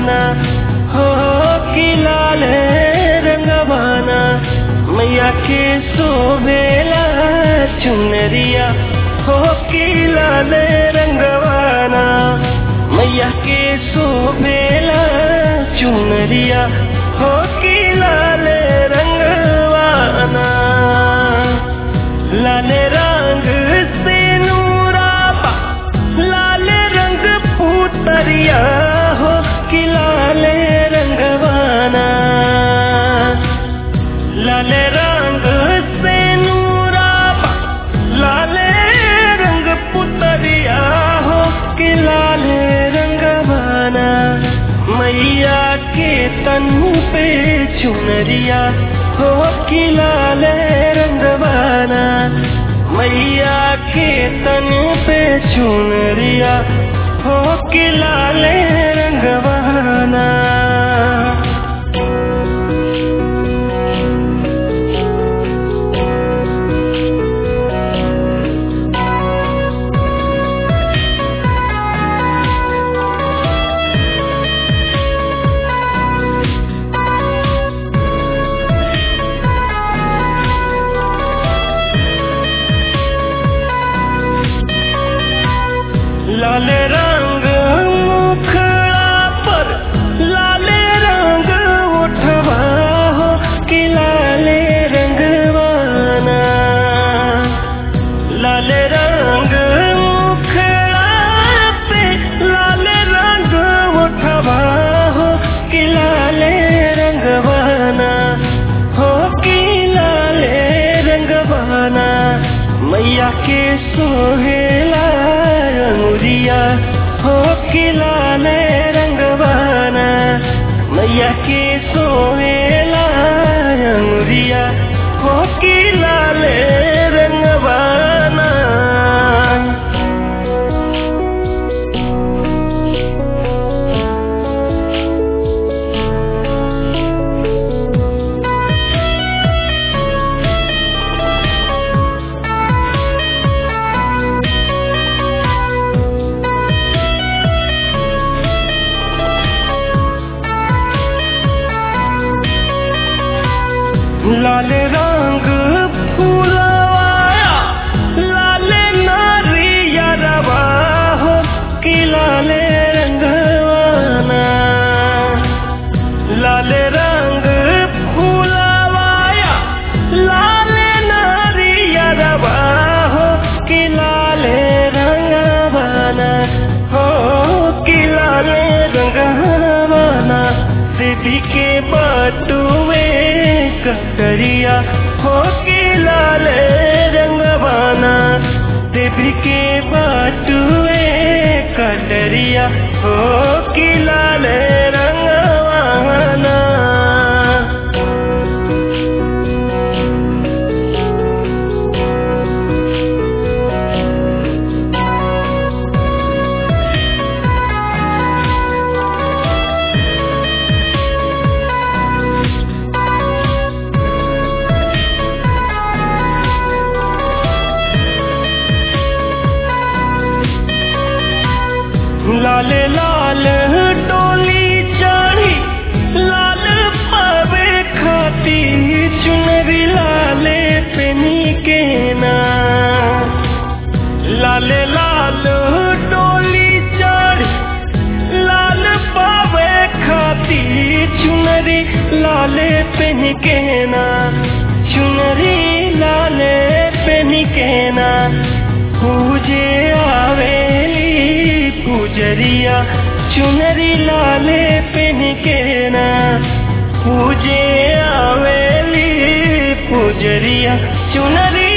रंगवाना हो कि लाल रंगवाना मैया के सोवेला चुनरिया हो कि लाल रंगवाना मैया के सोवेला चुनरिया हो कि लाल रंगवाना लाल रंग से नूराबा लाल रंग पुतरिया हो कि लाल रंगवाना लाल रंग से नूराबा लाल रंग पुतरिया हो कि लाल रंगवाना मैया के तन पे चुनरिया हो कि लाल रंगवाना मैया के तन पे चुनरिया हो कि लाल रंगवाना लाल रंग मुखड़ा पर लाल रंग उठवा हो कि लाल रंगवाना लाल रंग मुखड़ा पे लाल रंग उठवा हो कि लाल रंगवाना हो कि लाल रंगवाना मैया के सोहेला अंगुरिया हो कि लाल रंगवाना मैया के सोहेला अंगुरिया हो कि लाल रंगवाना लाल रंग फूलवाया लाल नारिया रवा हो कि लाल रंगवाना लाल रंग फूलवाया लाल नारिया रवा हो कि लाल रंगवाना हो कि लाल रंगवाना दीदी के बटुए कटरिया हो कि लाल रंगवाना देवी के बाटुए कटरिया हो कि लाल रंगवाना लाल लाल डोली चढ़ी लाल पावे खाती चुनरी लाले पेनी के ना लाल लाल डोली चढ़ी लाल पावे खाती चुनरी लाले पेन के ना चुनरी लाले पेन के ना पूजे आवेली पूजरिया चुनरी लाले पेन के ना पूजे आवेली पूजरिया चुनरी